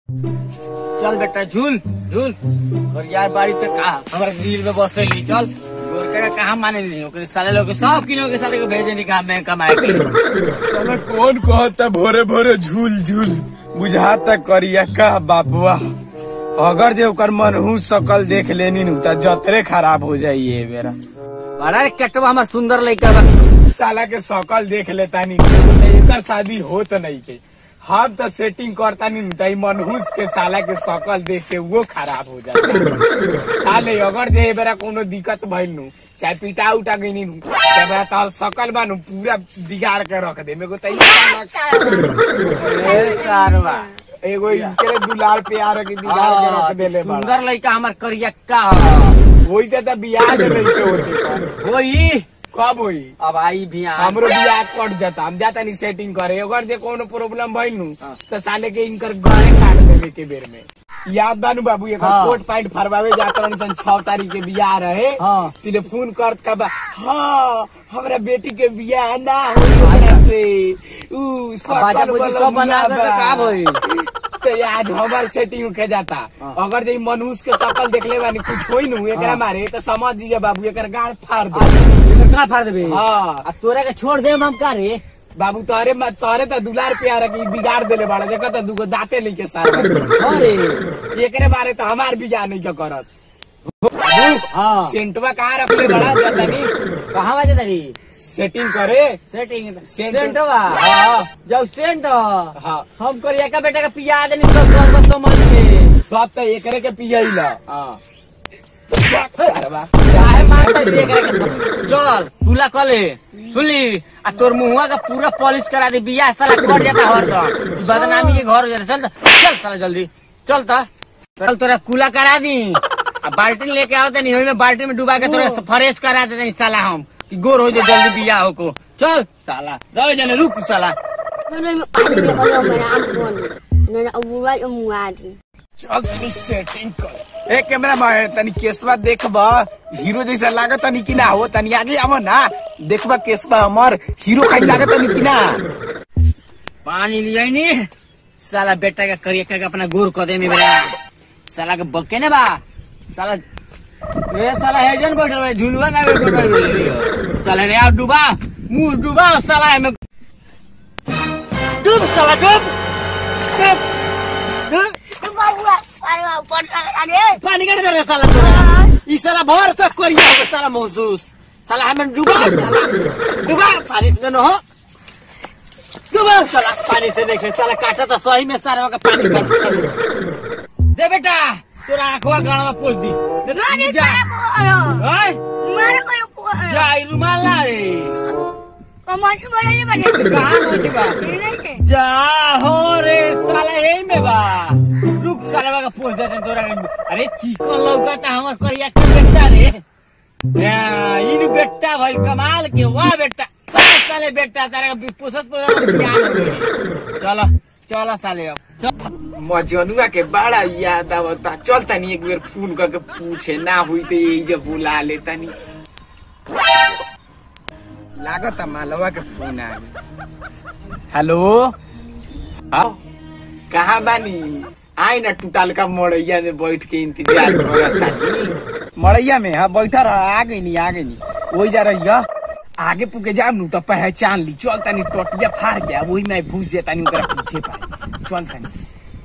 चल बेटा झूल झूल और यार बाड़ी तक कहा हमारे दिल में बसेली चल गोरका का कहाँ माने ली ओकरे साले लोग के सब किलो के साले को भेजे नहीं कहा मैं कमाए के लिए। चलो कौन कहता भोरे भोरे झूल झूल बुझाता करिया का बाबुआ अगर जे ओकर मनहू सकल देख लेनी नु त जतरे खराब हो जाई ये बेरा बड़ा रे कटवा हमार सुंदर लड़का बा साला के सकल देख लेता नी एकर शादी होत नहीं के हम तो सेटिंग करता नहीं त ई मनहूस के साला के सकल देख के वो खराब हो जाता साले अगर जे ए बेरा कोनो दिक्कत भइल नु चाहे पिटा उटा गई नु ते बेरा तोहर सकल बानू पूरा बिगाड़ के रख दे मेरे को त ई साला ए सारवा एगो इनके दुलार प्यार के बिगाड़ के रख देले बा सुंदर लड़का हमार करियक्का वही से तो बियाह के नहीं के होते होई कब होई अब आई भी आ हमरो बियाह कट जाता हम जाता नहीं सेटिंग करे अगर जे कोनो प्रॉब्लम भइल नु तो साले के इनकर गले काट देवे के बेर में याद बानू बाबू एक हाँ। कोट पैंट फरवावे जात रहनी सन छह तारीख के बियाह रहे हाँ। तिले फोन करत का बा हाँ हमरा बेटी के बियाह ना हो हमरा से ऊ बाजा सकल बुजी वाला सब बना के बा। का भई तो आज हमार सेटिंग के जाता अगर जे मनुष्य के शकल देखले बानी कुछ होई नु एकरा मारे तो समझ जीजा बाबू एकर गाड़ फाड़ दे इधर कहाँ फाड़ देबे हाँ आ तोरा के छोड़ दे हम का रे बाबू तोहरे म- तोहरे तो दुलार प्यार की बिगाड़ देले बाड़ा देखो तो दुगो दांते नहीं के सारा अरे एकरे बारे तो हमार बिगाड़ नहीं के करत हाँ सेंटवा कहाँ रखले बड़ा जाता नहीं कहाँ बजे तारी सेटिंग करे सेटिंग सेंट- सेंटवा हाँ जब सेंट हाँ हम करिया का बेटा का पिया देनी सब सब समझ के सब तो एकरे के पियला हाँ सारवा काहे मारता है देख रहे चल पूला कले सुनली आ तोर मुहुआ का पूरा पॉलिश करा दे बिया साला कट जाता हर तो बदनामी के घर हो जाता चल त, चल साला जल्दी चल त चल तोरा कूला करा दी आ बाल्टी लेके आओ तनी ओही में बाल्टी में डुबा के तोरा फ्रेश करा दे तनी साला हम कि गोर हो जाए जल्दी बिया हो को चल साला रह जाने रुक साला Ano yung paano niya kayo manaambon? Na naubuwan ang muwari. चल तनी सेटिंग कर ए कैमरा में तनी केसवा देखबा हीरो जैसा लागत तनी कि ना हो तनी आगे आव ना देखबा केसवा हमर हीरो खाई लागत तनी कि ना पानी लिया नी साला बेटा का करिया करके अपना गोर कर दे मेरा साला के बके ने बा साला ए साला है जन बैठल बा झुलवा ना बैठल बा चल रे आ डूबा मुंह डूबा साला है में डूब साला डूब डूब डूब। पानी का दे साला तोरा ई साला भर तक करिया हो साला महसूस साला हमें डूबा साला डूबा पानी से न हो डूबा साला पानी से देखे साला काटा तो सही में सारा का पानी काट दे बेटा तोरा आंखवा गाड़ा में पोछ दी दे, जा ओए, जा ई रुमाल ला रे कहाँ हो चुका जा हो रे साला यही में बा रुक साला का पोछ देते तोरा के। अरे चिकन लौका था हमार करिया के बेटा रे या, ई बेटा भाई कमाल के वाह बेटा वाह साले बेटा तारा का पोसत पोसत ज्ञान हो गई चलो चलो साले अब चल। मजनुआ के बड़ा याद आवता चल तनी एक बेर फोन करके पूछे ना हुई तो यही जब बुला ले तनी लागत मालवा के फोन आ गई हेलो आओ कहाँ बानी आई ना टूटाल का मड़ैया में बैठ के इंतजार करत तानी मड़ैया में हाँ बैठा रहा आ गई नी आ गई नी वही जा रही है आगे पुके जाम नु तो पहचान ली चल तनी टोटिया फाड़ गया वही मैं घुस जेता नी ओकरा पीछे पा चल तनी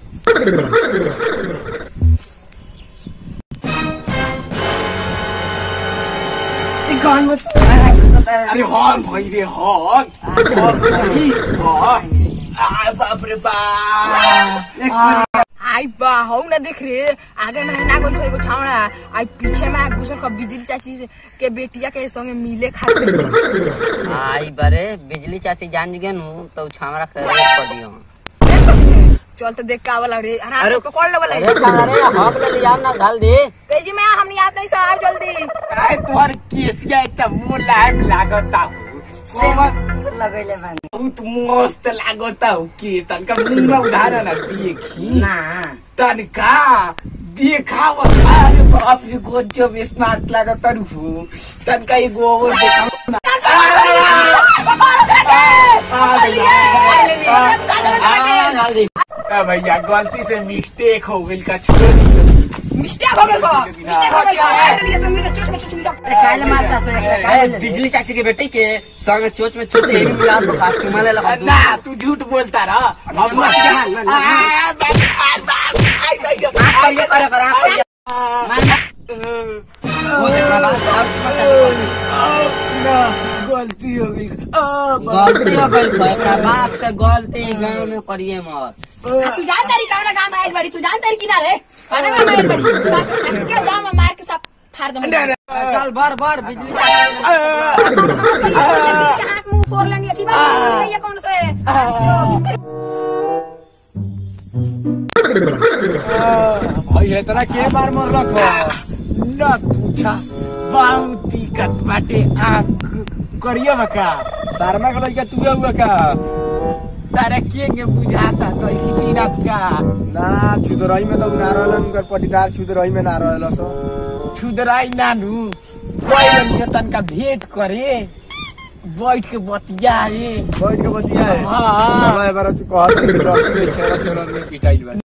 अरे हॉर्न भाई रे हॉर्न हॉर्न भाई हॉर्न आ बाप रे बाप आई बा हौ न देख रे आगे में ना गोल एगो छावड़ा आई पीछे में घुसल का बिजली चाची से- के बेटिया के संगे मिले खातिर आई बारे बिजली चाची जान गए नु तो छामरा कर कर दियो चल तो देख का वाला रे आराम से पकड़ ले वाला अरे अरे हक ले लिया ना घाल दे तेजी में हम याद नहीं साहब जल्दी आए तोहर केसिया इतना मुलायम लागता हूँ समझ लगैले बानी बहुत मस्त लागता हूँ के तनका मुंह में उधार ना देखी ना तनका देखाव अरे बाप रे गजब स्मार्ट लागता हूँ तनका एगो और देखाव ना आ गया। घाल दे ए भैया गलती से मिस्टेक हो गई का छोड़ दी मिस्टेक हो गइल बा मिस्टेक हो गइल बा अरे लिए तो मेरे चोट में चोट में काहे मारता से ए, बिजली चाची के बेटे के संग चोच में चोच यही मिला दो हाथ चुमा ले लगा ना तू झूठ बोलता रहा हम ये करे कर आप ये वो देखा बस और चुमा कर गलती हो गई गलती हो गई भाई का बात से गलती गांव में करिए मत तू जानता रही कौन गांव में आइल बड़ी तू जानता रही किनारे कौन गांव में आइल बड़ी सब के गांव में मार के सब फाड़ दम चल बर बर बिजली चाची हाथ मुंह फोड़ लेनी की बात नहीं है कौन से भाई इतना के बार मर रखो न पूछा बहुत दिक्कत बाटे आँख करिए बका शर्मा का लड़का तू हुआ का तारा के के बुझाता तो खिचीना का ना छुदराई में तो ना रहलन उनकर पटीदार छुदराई में ना रहल सो छुदराई नानू कोई लड़का तनका भेंट करे बैठ के बतियाए बैठ के बतिया है हाँ समय बार तू कहत रही छेड़ा छेड़ा में पिटाइल बा